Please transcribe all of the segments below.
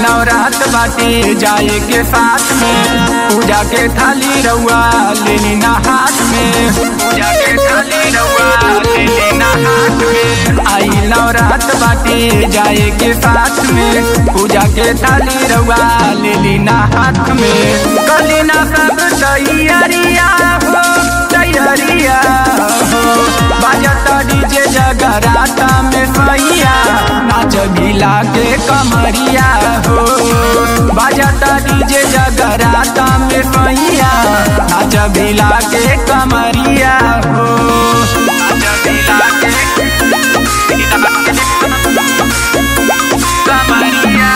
नवरात बाटे जाए के साथ में पूजा के थाली रउआ लेनी ना हाथ में पूजा के थाली रउआ लेनी ना हाथ में आई नवरात बाटे जाए के साथ में पूजा के थाली रउआ लेली ना हाथ में कली ना सब तैयारिया हो तैयारिया हो बाजता डीजे जगराता में सैया नाच गिला के कमरिया हो बाजता डीजे जगराता में सैया नाच गिला के कमरिया हो नाच गिला के कमरिया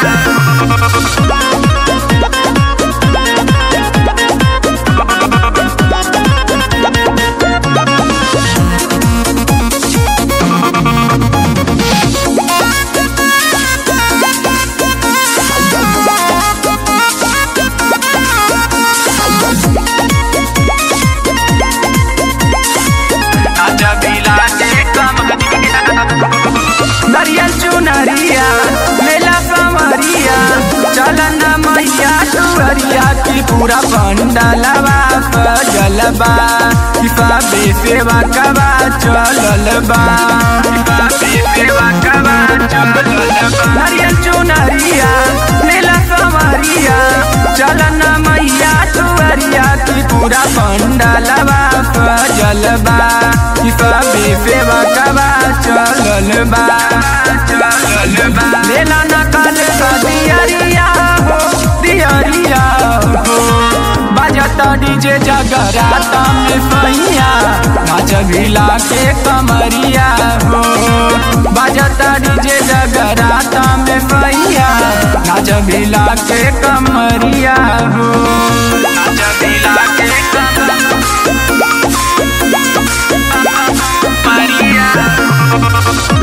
नरियल चुनरिया मेला समरिया चलन मैया टुअरिया की पूरा पंडलवा सजलबा किफाबे सेवा कबा चललबा किफाबे सेवा कबा चललबा नरियल चुनरिया मेला समरिया चलन मैया टुअरिया की पूरा पंडलवा सजलबा किफाबे सेवा कबा चललबा चललबा लेला नकल का दियरिया हो दियरिया हो बजता डीजे जगराता में सैया नाच भिला के कमरिया हो बजता डीजे जगराता में सैया नाच भिला के कमरिया हो नाच भिला के कमरिया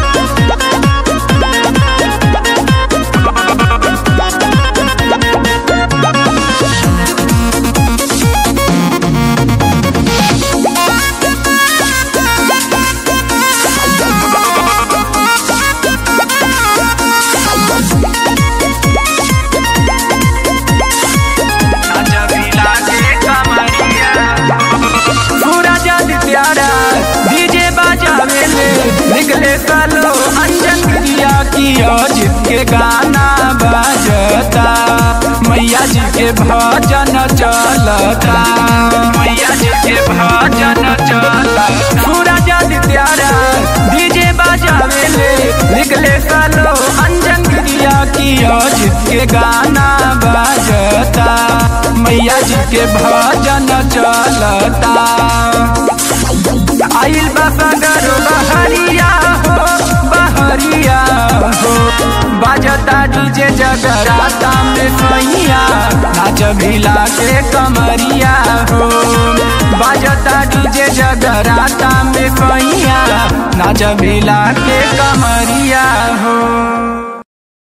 सूरज प्यारा डीजे बजावे ले निकले सालो अंजन क्रिया की अजित के गाना बजता मैया जी के भजन चलता मैया जी के भजन चलता सूरज प्यारा डीजे बजावे ले निकले सालो अंजन क्रिया की अजित के गाना बजता मैया जी के भजन चलता आइल बसगर बहरिया हो बहरिया हो बाजता डीजे जगराता में सैया नाच भिला के कमरिया हो बाजता डीजे जगराता में सैया नाच भिला के कमरिया हो